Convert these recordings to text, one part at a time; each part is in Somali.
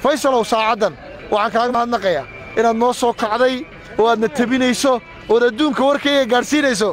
faysalow saacaddan waxaan kaaga mahadnaqayaa inaad noo soo kacday oo aadna tebinayso ood adduunka warkayga gaadhsiinayso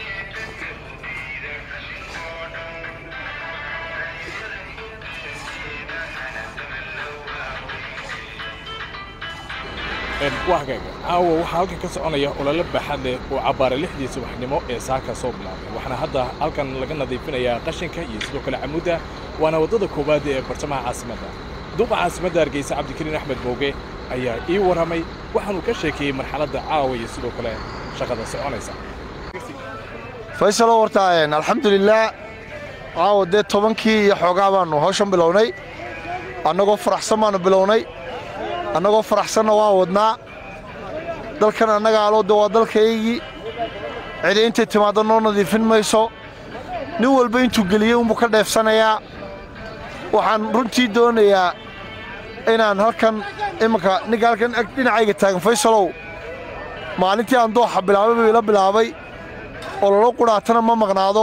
wahgaaga caawa waxaa halkan ka soconaya olole baaxad leh oo cabbaara lixdii subaxnimo ee saaka soo bilaabay waxaana hadda halkan laga nadiifinayaa qashinka iyo sidoo kale camudda waana waddada koowaad ee bartamaha caasimadda duqa caasimadda hargeysa cabdikariin axmed booge ayaa ii warramay waxaanuu ka sheekeeyey marxaladda caawa iyo sidoo kale shaqada soconaysa faysalow horta alxamdulilaah caawa dee tobankii iyo xoogaa baannu hawshan bilownay annagoo faraxsan baannu bilownay annagoo faraxsanna waa wadnaa dalkan annaga aloo de waa dalkaygii cidi intay timaaddo noo nadiifin mayso nin walba intuu geliyey unbuu ka dheefsanayaa waxaan runtii doonayaa inaan halkan imanka ninka halkan dhinacayga taagan faysalow maalintii aan dooxa bilaabay buu ila bilaabay ololo qudhaatana ma maqnaado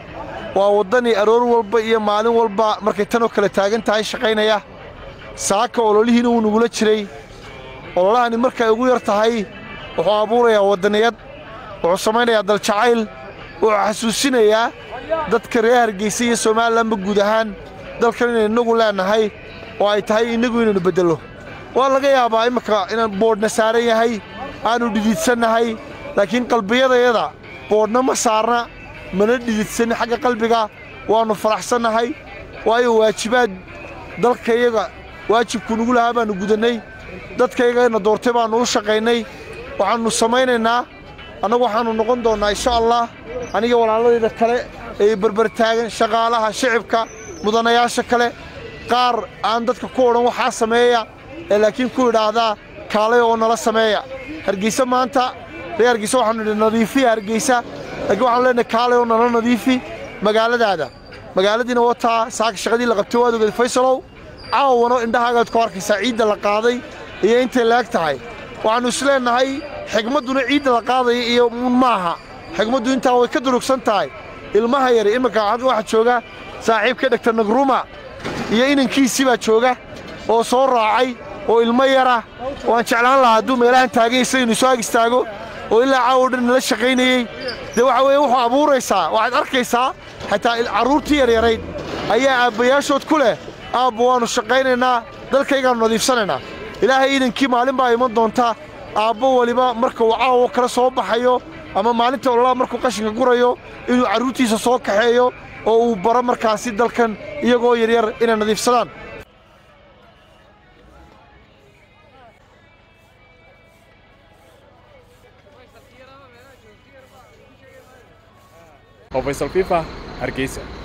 waa waddanii aroor walba iyo maalin walba markay tanoo kale taagan tahay shaqaynaya saaka ololihiina wuu nugula jiray ololahani markay ugu yar tahay wuxuu abuurayaa waddaniyad wuxuu samaynayaa daljacayl wuxuu xasuusinayaa dadka reer hargeysa iyo somalilanba guud ahaan dalkan inaynu innagu leennahay oo ay tahay innagu inaynu beddello waa laga yaabaa iminka inaan boodhna saaran yahay aannu dhididsannahay laakiin qalbiyadayada boodhna ma saarna mana dhididsanni xagga qalbiga waannu faraxsannahay waayo waajibaad dalkayaga waajibku nugu lahaa baannu gudannay dadkaygana doortay baannu u shaqaynay waxaannu samaynaynaa annagu waxaannu noqon doonnaa insha allah aniga walaaladayda kale ee berbertaagan shaqaalaha shicibka mudanayaasha kale qaar aan dadka ku odhan waxaa sameeya ee laakiin ku idhaahdaa kaalay oo nala sameeya hargeysa maanta ree hargeysa waxaannu idhi nadiifiya hargeysa laakiin waxaanu leenahay kaalay oo nala nadiifi magaaladaada magaaladiina wataa saaka shaqadii la qabtay waad ogeed faysalow caawano indhahaagaad ku arkaysaa ciidda la qaaday iyo intay laeg tahay waxaannu isleennahay xigmadduna ciidda la qaadaya iyo uun maaha xigmaddu intaa way ka durugsan tahay ilmaha yari iminka waxaa jooga saaxiibka dhegta nagruma iyo inankiisii baa jooga oo soo raacay oo ilmo yara waan jeclaan lahaa hadduu meelahan taaganyaysa inuu soo ag istaago oo ilaa caawo dhan nala shaqaynayey dee waxa weeye wuxuu abuuraysaa waxaad arkaysaa xataa carruurtii yaryarayd ayaa aabbayaashood ku leh aabba waannu shaqaynaynaa dalkaygaannu nadiifsanaynaa ilaahay iidankii maalin baa iman doonta aabbo weliba marka uu caawo kala soo baxayo ama maalinta ololaa markuu qashinka gurayo inuu carruurtiisa soo kaxeeyo oo uu baro markaasi dalkan iyagoo yaryar inay nadiifsadaan oo faysal fifa hargeysa